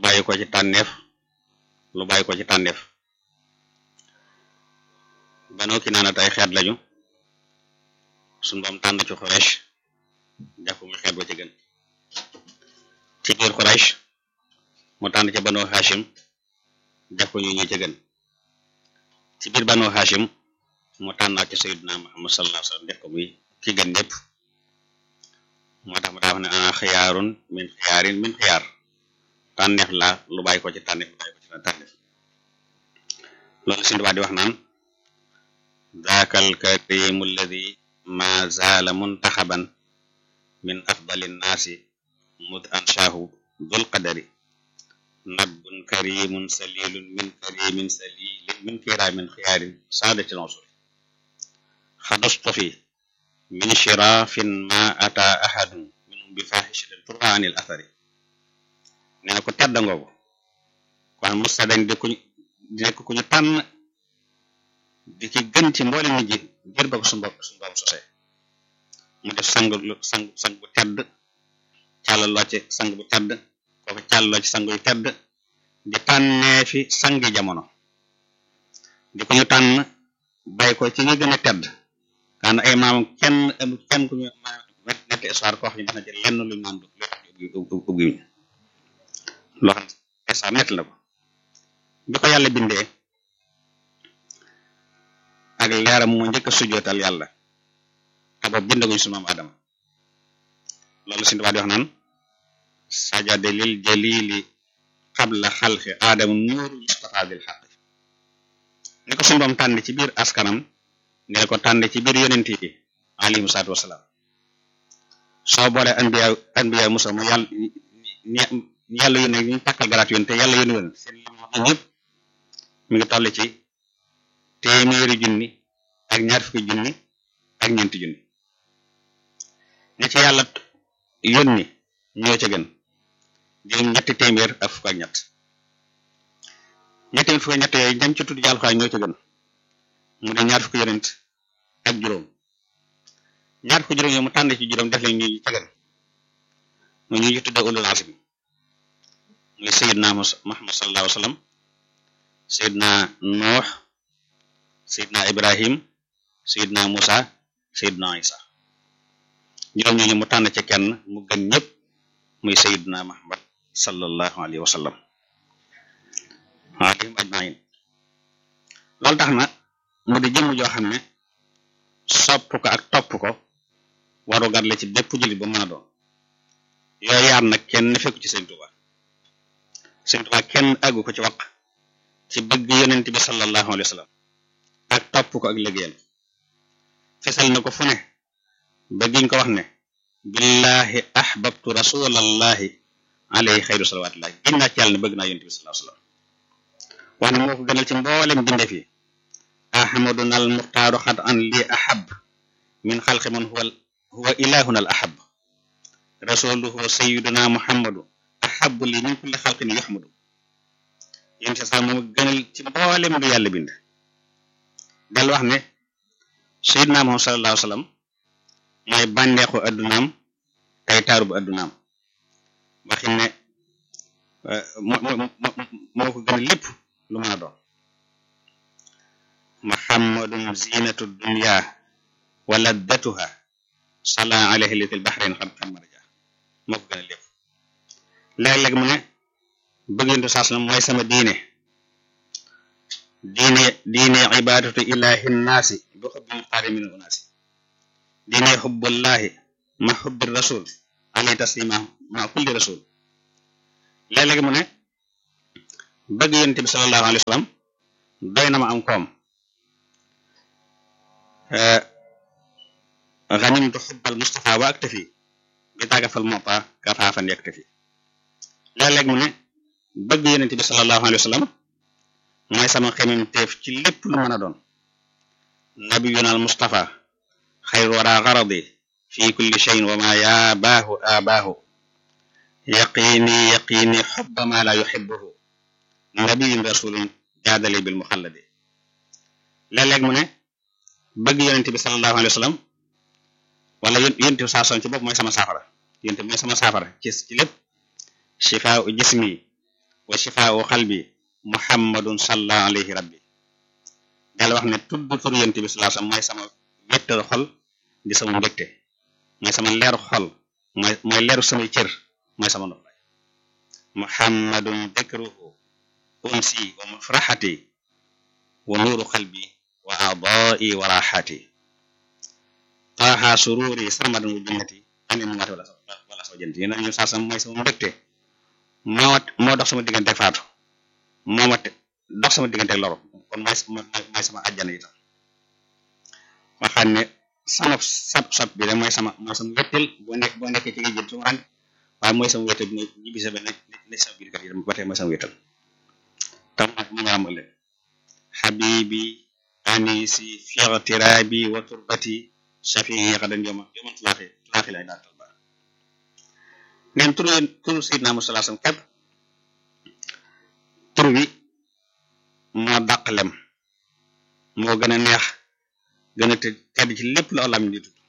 bàyyi ko ci tànneef lu bàyyi ko ci tànneef Banu Kinaana ay xeet lañu suñu boom tànn ci Quraysh jàpp muy xeet ba ci gën ci biir Quraysh mu tànn ci Banu Hashim jàpp ñu ñu ci gën ci biir Banu Hashim mu tànnaat ci Sayyidina Muhammad sallallahu alayhi wa sallam def ko muy ki gën ñëpp moo tax mu daa wax ne ana xiyaarun min xiyaarin min xiyaar tànneef la lu bàyyi ko ci tànneef lu bàyyi ko ci tànneef loolu Sëñ Tuubaa di wax naan daaka alkarimu alladi ma zaala muntaxaban min afdali nnaasi mud anshaahu dul qadari nabbun karimun salilun min karimin salilin min kiraamin xiyaarin saadatil usuli xadastofi min shirafin ma ata ahadun minhum bi fahishatin turwa anil athari nee na ko tedd ngoogu kon musta dañ di kuñ di nekk ku ñu tànn di ci gën ci mboole nit ji ngir ba ko su mbokk su mboom sosee mu def sang sang sang bu tedd càllaloo ci sang bu tedd kooku càllaloo ci sang yu tedd di tànnee fi sangi jamono di ko ñu tànn bay ko ci ñu gën a tedd kaan ay maam kenn amul kenn ku ñu netti histoire koo xam ne dina ci lenn lu naan ubbi loo xam ne histoire nett la ko bi ko yàlla bindee ak leeram mu njëkk a sujjootal yàlla te boobu bindaguñ su maam Adama loolu si tubaab di wax naan sajade lil jalili qabla xalqi aadama nuuru mustafa bil xaq ni ko suñu boom tànn ci biir askanam ne ko tànn ci biir yonent yi alayhimu salaatu wasalaam soo boolee anbiya anbiya musa mu yàlla yàlla yu ne ñu takkal garaat yoon te yàlla yónni woon seen lim ñëpp mi ngi toll ci téeméeri junni ak ñaar fukki junni ak ñeenti junni ñi ci yàlla yónni ñoo ca gën juróom ñetti téeméer ak fukk ak ñett ñetti téeméer fukk ak ñett yooyu dem ci tudd yàlla xaay ñoo ca gën mu ne ñaar fukki yonent ak juróom ñaar fukki juróom yooyu mu tànn ci juróom def leen ñu ca gën mu ñu tudde ulul azmi muy sayidna Muhammad sallallahu alayhi wa sallam sayidna Nuux sayidna Ibrahim sayidna Musa sayidna Isa juróom ñooñu mu tànn ci kenn mu gën ñëpp muy sayidna Muhammad sallallahu alayhi wa sallam alayhim ajmain loolu tax na mu di jëmm joo xam ne sopp ko ak topp ko waru gar la ci bépp jullit ba mën a doon yooyu yaar nag kenn fekku ci Sëñ Tuubaa Sëñ Tuubaa kenn àggu ko ci wax ci bëgg yonent bi sallallahu alayhi wa sallam ak topp ko ak liggéeyam fesal na ko fu ne ba giñ ko wax ne billahi ahbabtu rasulallahi alayhi xayru salawatullahi giñ naa ci yàlla ne bëgg naa yonent bi sallallahu alayhi wa sallam wax ne moo ko gënal ci mboolem bindee fi ahmaduna al muxtaaru xat an li ahab min xalqi man huwa huwa ilahuna al ahab rasuluhu sayiduna muhammadu ahabu li min kulli xalqin yuxmadu yéen sa sax moom gënal ci mboolem lu yàlla bind del wax ne sayiduna muhammad sallallahu alayhi wa sallam mooy bànneexu addunaam tey taaru bu addunaam waxin ne moo ko gën lépp lu mën a doon muhammadun zinatu dunya wa laddatuha sala alayhi litil bahrain xad xam marja moo ko gën a lépp léeg-léeg mu ne bëggintu saas na mooy sama diine diine diine ibadatu ilahi nnaasi bi xubbi muxtaari min unaasi diine xubbullahi ma xubbi rasul alayhi taslima ma kulli rasul léeg-léeg mu ne bëgg yonent bi sallallahu alayhi wa sallam doy na ma am koom ganimtu xubbal Mustafa wa aktafi bi tàggafal mota kafaafan yaktafi léeg-léeg mu ne bëgg yonent bi sallallahu alayhi wa sallam mooy sama xemem teef ci lépp lu mën a doon nabiyuna al Mustafa xayru wara garadi fi kulli shayin wa ma yaabaahu aabaahu yaqini yaqini xubba ma la yuxibuhu nabiyun rasulun jaadali bil muxalladi léeg-léeg mu ne bëgg yonent bi sallallahu alayhi wa sallam wala yonent bi saa son ci bopp mooy sama saafara yonent bi mooy sama saafara ci ci lépp shifaau jismi wa shifaau xalbi muhammadun salla alayhi rabbi dala wax ne tudd tur yonent bi sallallahu alayhi wasallam mooy sama wettal xol di sama mbégte mooy sama leeru xol mooy mooy leeru samay cër mooy sama noflaay muhammadun dhikruhu unsi wa mafraxati wa nuuru xalbi wa aadai wa raxati taaha sururi sarmadan wa jannati anin mati wala wala soo jënt yéen ñu saa sama mooy sama mbégte moo moo dox sama diggante faatu moo ma dox sama diggante loro kon mooy mooy sama àjjana itam waxaat ne sama sab sab bi de mooy sama mooy sama wettel boo nekk boo nekkee ci nga jël suma rànk waaye mooy sama wettel bi ne ñibbi sa benn ne sama biir kat yi ba tey mooy sama wettel tam nag mu nga am ëllëg xabibi anisi fiqtirabi wa turbati shafii xadan yoma yoman tulaaxi tulaaxi lay daal talba neen tur tur sayidna Muhammad sallallahu alayhi wasallam képp tur wi moo dàq lem moo gën a neex gën a tedd ci lépp la lam di tudd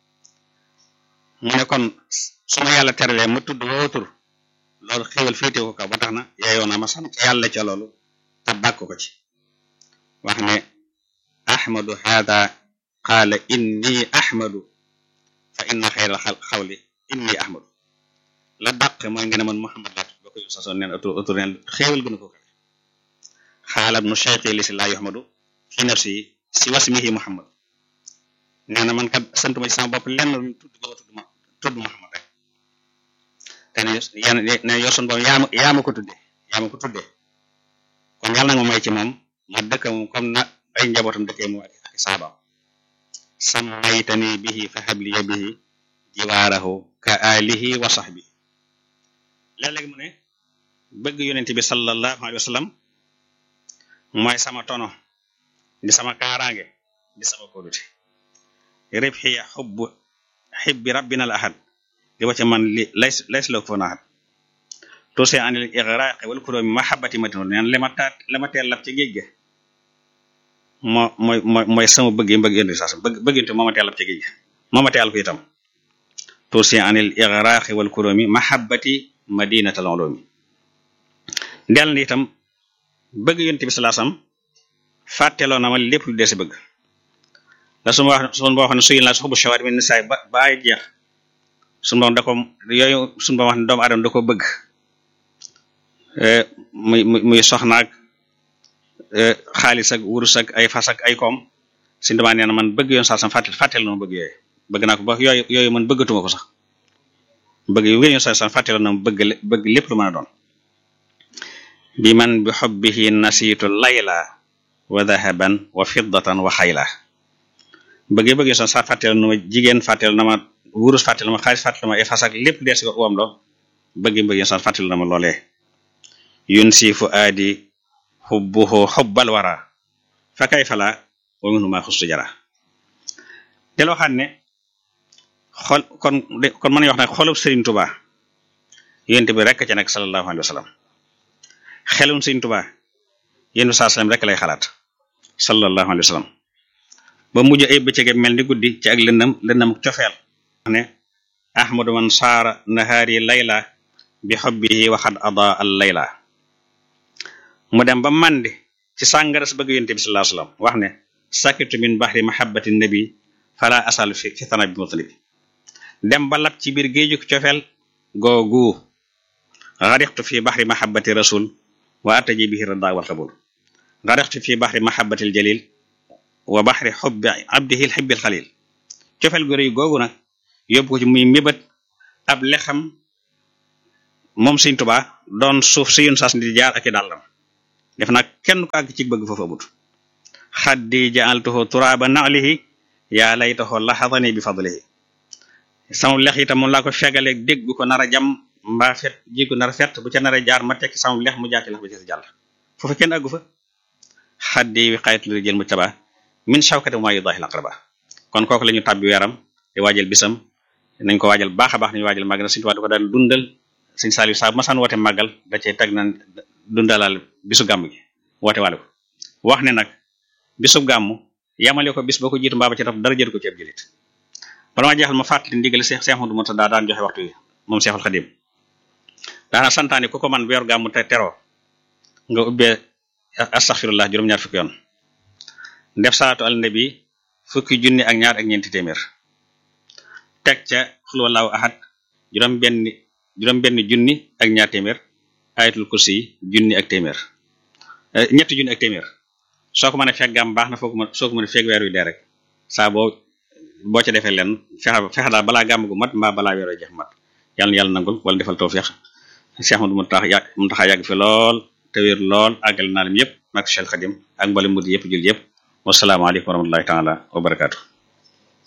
mu ne kon su ma yàlla teralee ma tudd woo tur loolu xéwal féete ko kaw ba tax na yaayoo na ma sant yàlla ca loolu te bàkk ko ci wax ne ahmadu hada qaala inni ahmadu fa inna xayra xawli inni ahmadu la dàq mooy nga ne man muhammad laa ba koy sasoon neen autur autur neen xéewal gën a ko kawe xaalab nu cheikhi li si laa yuhmadu fi nafsi si wasmihi muhammad nee na man kat santuma ci sama bopp lenn lu tudd ko tudd ma tudd muhammad rek te ne yan ne yor sun boom yaama yaa ma ko tudde yaa ma ko tudde kon yàlla na ma may ci moom ma dëkk moom comme na ay njabootam dëkkee moom ak ak saabaam sammaytani bihi fa habliya bihi jiwaarahu ka alihi wa sahbihi léeg-léeg mu ne bëgg yonent bi sallallahu alayhi wa sallam mooy sama tono di sama kaaraange di sama kóolute ribxi xubbu xibbi rabbina al ahad di wacce man li lays lays la ko na ahad tuuse anil igraqi wal kuróomi mahabbati madino neen lema taat lema teel lab ci géej ga moo mooy mooy mooy sama bëgg bëgg yonent bi saa bëgg bëgginte moo ma teel lab ci géej ga moo ma teel ko itam tuuse anil igraqi wal kuróomi mahabbati madinatal ulumi del ni itam bëgg yonent bi sallallahu alayhi wasallam fàtteloo na ma lépp lu desi bëgg la su ma wax su ma wax ne suy la su xubu shawaat min nisaay ba ba ay jeex suñu borom da ko yooyu suñu borom wax ne doomu aadama da ko bëgg muy muy soxnaak xaalis ak wurus ak ay fas ak ay koom suñu demee nee na man bëgg yoon sax sam fàttel fàttel na ma bëgg yooyu bëgg naa ko ba yooyu yooyu man bëggatuma ko sax bëgg yu yoon sax sam fàttel na ma bëgg bëgg lépp lu mën a doon bi man bi xobbihi nasiitu layla wa dahaban wa fiddatan wa xayla bëggee bëggee son sa fàttel na ma jigéen fàttel na ma wurus fàttel na ma xaalis fàttel na ma efas ak lépp dees ko wam loo bëggee bëggee son fàttel na ma loolee yun si fu aadi xubbuhu xubbal wara fa kay fala wa minu ma xustu jara del waxaat ne xol kon kon mën nañu wax ne xolub Sëriñ Tuba yonent bi rekk ca nekk sallallahu alayhi wa sallam xelum Sëriñ Tuba yéen saa sallam rek lay xalaat sallallahu alayhi wa sallam ba mujj ay bëccëge mel ni guddi ci ak lëndam lëndam cofeel ne ahmadu man saara nahaari layla bi xobbihi waxad ada al layla mu dem ba màndi ci sàngaras bëgg yonent bi sallallahu alayhi wa sallam wax ne sakitu min bahri mahabbati nabi fala asal fi fi tana bi mutalibi dem ba lab ci biir géeju cofeel googu garixtu fi bahri mahabbati rasul wa ataji bihi rada wal qabul garixtu fi bahri mahabbati al jalil wa bahri xubbi abdihi al xibbi al xalil cofeel gu rëy googu nag yóbbu ko ci muy mébét ab lexam moom Sëriñ Tuubaa doon suuf si yun sas di jaar ak i dàllam def nag kenn ko àgg ci bëgg foofu amut xaddi jaaltuhu turaaba naalihi yaa laytahu laxadani bi fadlihi sama lex itam moom laa ko fegaleeg dégg bu ko nar a jam mbaa fet ji ko nar a fet bu ca nar a jaar ma tekki sama lex mu jaar ci lex bi ci jàll foofu kenn àggu fa xaddi wi xaytu li jël mu taba min shawkati ma yudahi laqraba kon kooku la ñu tàbbi weeram di waajal bisam nañ ko waajal baax a baax nañu waajal màggal Sëriñ Tuubaa da ko daan dundal Sëriñ Saaliw saa masaan woote màggal da cee teg na dundalal bisu gàmm gi woote waale ko wax ne nag bisu gàmm yamale ko bis boo ko jiitu mbaa ba ci taf dara jël ko ci ab jëlit bala ma jeexal ma fàttali ndigal Seex Seex Ahmadu Murtadaa daan joxe waxtu yi moom Seexul Xadim daana santaane ku ko man weer gàmm te teroo nga ubbee astaghfirullah juróom-ñaar fukki yoon def salaatu ala nabi fukki junni ak ñaar ak ñeenti téeméer teg ca xul wallahu ahad juróom benn juróom benn junni ak ñaar téeméer ayatul kursi yi junni ak téeméer ñetti junni ak téeméer soo ko mën a fekk gàmm baax na foo ko mën soo ko mën a fekk weer wi dee rek saa boo boo ca defee leen fexe fexe daal balaa gàmm gu mat mbaa balaa weer wi jeex mat yàlla na yàlla nangul wala defal tawfiq Cheikh Ahmadou Mountakha yàgg Mountakha yàgg fi lool te wér lool àggal naa lim yëpp mag Cheikh Khadim ak mbali mudi yëpp jul yëpp wasalaamaaleykum wa rahmatullahi taala wa barakaatu